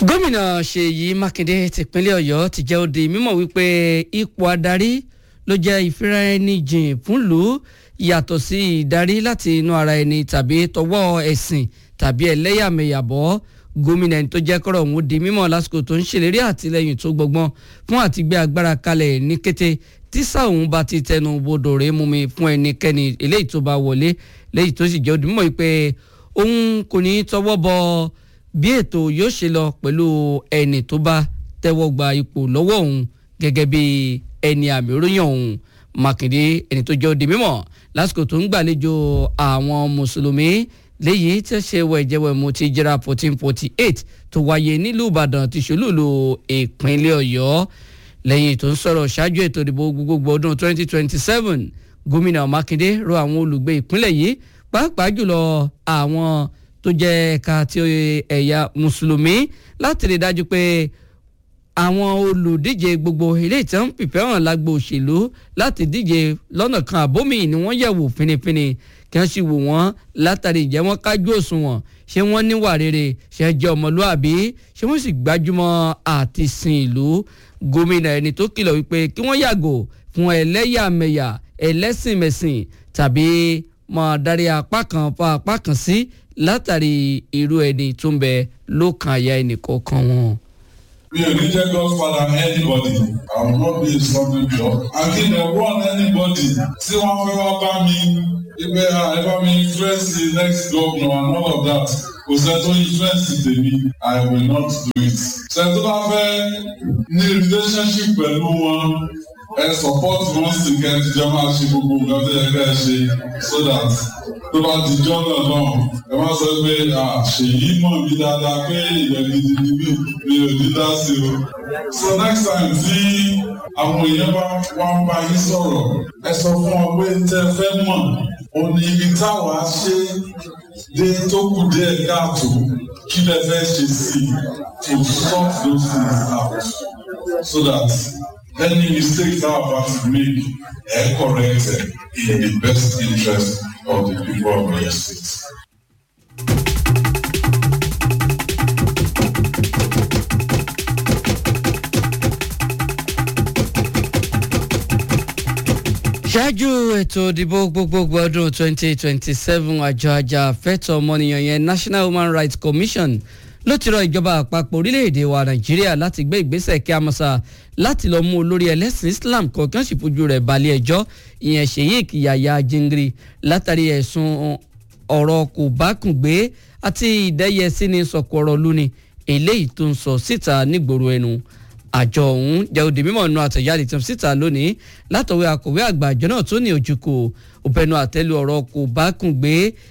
gómìnà ṣèyí mákindé tìpínlẹ̀ ọ̀yọ́ ti jẹ́ ó di mímọ̀ wípé ipò adarí ló jẹ́ ìfiraẹnijìn fúnlùú yàtọ̀ sí ìdarí láti inú ara ẹni tàbí tọwọ́ ẹ̀sìn tàbí ẹlẹ́yàmẹ̀yàbọ̀ gómìnà ẹni tó jẹ́ kọ́rọ̀ ọ̀hún di mímọ̀ lásìkò tó ń ṣèlérí àtìlẹ́yìn tó gbọgbọ́n fún àtìgbé agbára kalẹ̀ ní kété tí sáwọn bá ti tẹnu bodò rèé mú mi fún ẹnikẹ́ni eléyìí tó bá wọlé léyìí tó sì jẹ́ ó di mímọ̀ wípé òun kò ní tọwọ́ bọ bí ètò yóò ṣe lọ pẹ̀lú ẹni tó bá tẹ́wọ́ gba ipò lọ́wọ́ òun gẹ́gẹ́ bí ẹni àmì oróyìn òun mákindé ẹni tó jẹ́ ó di mímọ̀ lásìkò tó ń gbàlejò àwọn mùsùlùmí léyìí tí ó ṣe wẹ̀jẹ̀wẹ̀mú ti jẹ́ra fourteen forty eight tó wáyé nílùú ìbàdàn ti ṣolúùlù ìpínlẹ̀ ọ̀yọ́ lẹ́yìn tó ń sọ̀rọ̀ ṣáájú ètò ìdìbò gbogbogbò ọdún twenty twenty seven gómìnà mákindé rọ àwọn olùgbé ìpínlẹ̀ yìí pàápàá jùlọ àwọn tó jẹ́ ẹ̀ka ti ẹ̀yà mùsùlùmí láti rí dájú pé àwọn olùdíje gbogbo ilé ìtàn fìfẹ́ hàn lágbo òṣèlú láti díje lọ́nà kan àbómi ni wọ́n yẹ̀wò finifini kí wọ́n sì wò wọ́n látàrí ìjẹ́ wọn kájú òṣùwọ̀n ṣé wọ́n níwà rere ṣé jẹ́ ọmọlúàbí ṣé wọ́n sì gbájúmọ́ àti sin ìlú gómìnà ẹni tó kìlọ̀ wípé kí wọ́n yàgò fún ẹlẹ́yàmẹ̀yà ẹlẹ́sìnmẹ̀sìn tàbí máa darí apá kan fa apá kan sí látàrí irú ẹni tó ń bẹ lókàn àyà ẹnìkọ̀ọ̀kan wọn. Mi ò ní jẹ́ godfather anybody. I will not be a stumbling block. Akin ẹ̀ wọ́n anybody tí wọ́n fẹ́ wá bá mi ibẹ̀ ẹ bá mi influence the next governor and all of that. Kò sẹ́ tó influence tèmi, I will not do it. Ṣé tó bá fẹ́ ní relationship pẹ̀lú wọn? ẹ support wọn sì kẹ́ ẹ ti jọ máa ṣe gbogbo nǹkan tó yẹ ká ẹ ṣe so that tó bá di jọ́nà náà ẹ má sọ pé ṣèyí mọ̀ mí dáadáa pé ìyẹn gidi ni mí mi ò ní dá sí o. so next time tí àwọn èèyàn bá wá ń bá yín sọ̀rọ̀ ẹ sọ fún wọn pé tẹ́ ẹ fẹ́ mọ̀ ò ní ibi táwa ṣe dé tó kù díẹ̀ káàtó kí lẹ fẹ́ ṣe sí i to sort those things out so that any mistakes that are about to make are corrected in the best interest of the people of your state. ṣáájú ètò ìdìbò gbogbogbò ọdún 2027 àjọ ajàfẹ́tọ̀ọ́ ọmọnìyàn yẹn National Human Rights Commission ló ti rọ ìjọba àpapọ̀ orílẹ̀-èdè wa nàìjíríà láti gbé ìgbésẹ̀ kí a mọ̀ sá láti lọ́ọ́ mú olórí ẹlẹ́sìn islam kọ̀ọ̀kan sì fojú rẹ̀ balẹ̀ ẹjọ́ ìyẹn sheik yahya jingiri látàrí ẹ̀sùn ọ̀rọ̀ kò bá kùn gbé àti ìdẹ́yẹsí ni sọ̀kò ọ̀rọ̀ lóni eléyìí tó ń sọ síta nígboro ẹnu àjọ ọ̀hún jẹ́ òde mímọ̀ nù àtẹ̀jáde tó ń síta lónìí látọ̀wé akọ̀wé àgbà àjọ náà tó ní ojúkò òpẹnu àtẹ́lu ọ̀rọ̀ kò bá kùn gbé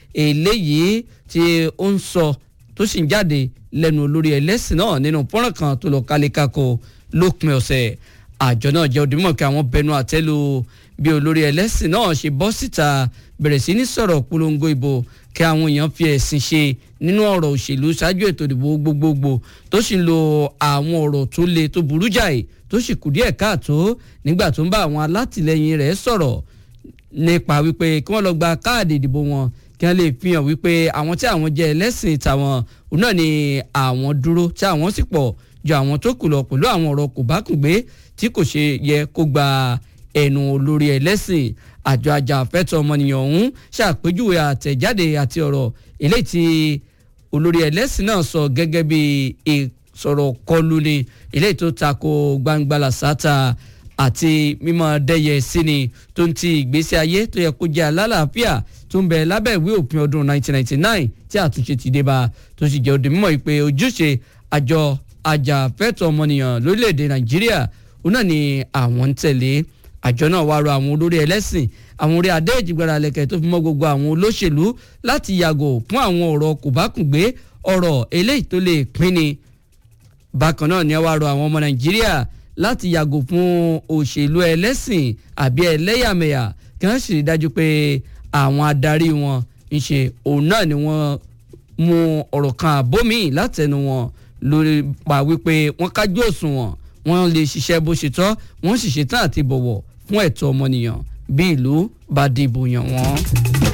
eléyìí tí ó ń sọ tó sì ń jáde lẹ́nu olórí ẹlẹ́sìn náà nínú fọ́nrán kan tó lọ kálékáko lópin ọ̀sẹ̀ àjọ náà jẹ́ òdìmọ̀ kí àwọn bẹnu àtẹ́lu bí olórí ẹlẹ́sìn náà ṣe bọ́ síta bẹ̀rẹ̀ sí ní sọ̀rọ̀ polongo ìbò kí àwọn èèyàn fi ẹ̀sìn ṣe nínú ọ̀rọ̀ òṣèlú ṣáájú ètò ìdìbò gbogbogbò tó sì ń lo àwọn ọ̀rọ̀ tó le tó burú jáì tó sì kù díẹ̀ káàtó nígbà tó ń bá àwọn alátìlẹyìn rẹ̀ sọ̀rọ̀ nípa wípé kí wọ́n lọ gba káàdì ìdìbò wọn kí wọ́n lè fi hàn wípé àwọn tí àwọn jẹ́ ẹlẹ́sìn tàwọn òun náà ni àwọn dúró tí àwọn sì pọ̀ ju àwọn tó kù lọ pẹ̀lú àwọn ọ̀rọ̀ kò bá kùn gbé tí kò ṣe yẹ kó gba ẹnu olórí ẹlẹ́sìn àjọ ajàfẹ́tọ̀ ọmọnìyàn ọ̀hún ṣàpèjúwe àtẹ̀jáde àti ọ̀rọ̀ eléyìí tí olórí ẹlẹ́sìn náà sọ gẹ́gẹ́ bí ìsọ̀rọ̀ kọlù ni eléyìí tó tako gbangba làṣàtà àti mímọ dẹyẹ sí ni tó ń ti ìgbésí ayé tó yẹ kó jẹ́ alálàáfíà tó ń bẹ lábẹ́ ìwé òfin ọdún 1999 tí àtúnṣe ti dé bá tó sì jẹ́ òde mímọ́ ìpè ojúṣe àjọ ajàfẹ́tọ̀ ọmọnìyàn lórílẹ̀‐èdè nàìjíríà òun náà ni àwọn ń tẹ̀lé àjọ náà wá rọ àwọn olórí ẹlẹ́sìn àwọn orí adé ìjìgbara lẹ̀kẹ̀ tó fi mọ́ gbogbo àwọn olóṣèlú láti yàgò fún àwọn ọ̀rọ̀ kòbákùngbé ọ̀rọ̀ eléyìí tó lè pínni bákan náà ni wá rọ àwọn ọmọ nàìjíríà láti yàgò fún òṣèlú ẹlẹ́sìn àbí ẹlẹ́yàmẹ̀yà kí wọ́n sì rí dájú pé àwọn adarí wọn ń ṣe òun náà ni wọ́n mú ọ̀rọ̀ kan àbómi látẹnu wọn lórí pa wípé wọ́n kájú òṣùwọ̀n wọ́n lè ṣiṣẹ́ bó ṣe tọ́ wọ́n sì ṣetán àti bọ̀wọ̀ fún ẹ̀tọ́ ọmọnìyàn bí ìlú bá dìbò yàn wọ́n.